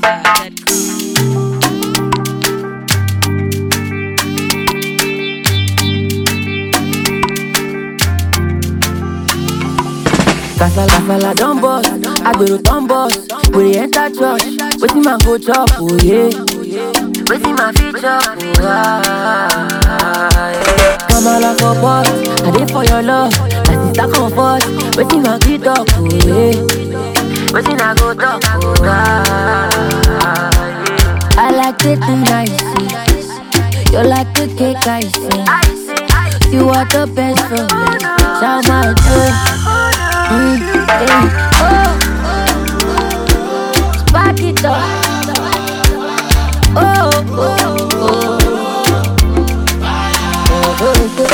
Kasala kasala don burst, agbero don burst. We dey enter church, wetin man go chop, oh yeah. Wetin man fit chop, oh ah, yeah. Kamala for pot, I dey for your love. My sister comfort, wetin man fit talk, oh yeah. Wetin I go talk, oh ah, yeah. I like it nice, you like the cake I see. You are the best for me, shout my joy. Mm, eh, oh. Spark it up. Oh, oh, oh. Oh, oh, oh.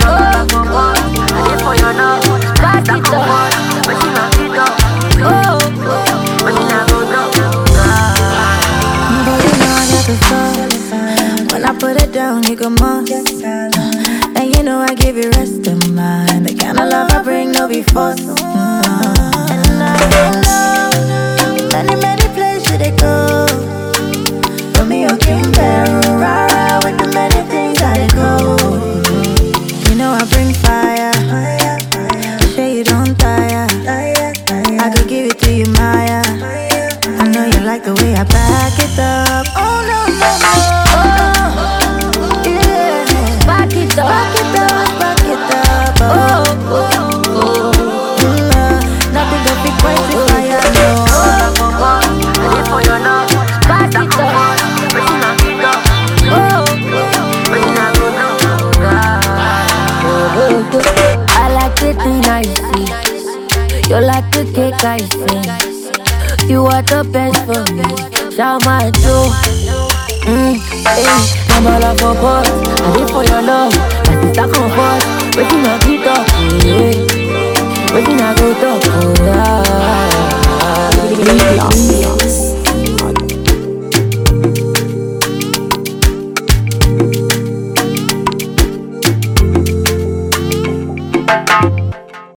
I did for your love. Spark it up. Oh, oh. But you not go down. But you know I got the sauce. When I put it down, you go must. And you know I give you rest of mind. The kind of love I bring, no be force. Mm. And I don't know many, many places they go. For me, you can bear rara with the many things I dey go. You know I bring fire. Sure you don't tire. I could give it to you, Maya. I know you like the way I back it up. Oh no no no. Oh yeah. Spark it up. Back it up, back it up. Oh Oh, oh, oh. mm, uh, nothing but big crazy fire. No. I did for your love. Spark it up. Oh, but you not go down. I like it nice. You like the cake I see. You are the best for me. Shout my joy. Mm, eh, Kamala for pot, I did for your love. My sister comfort, waiting my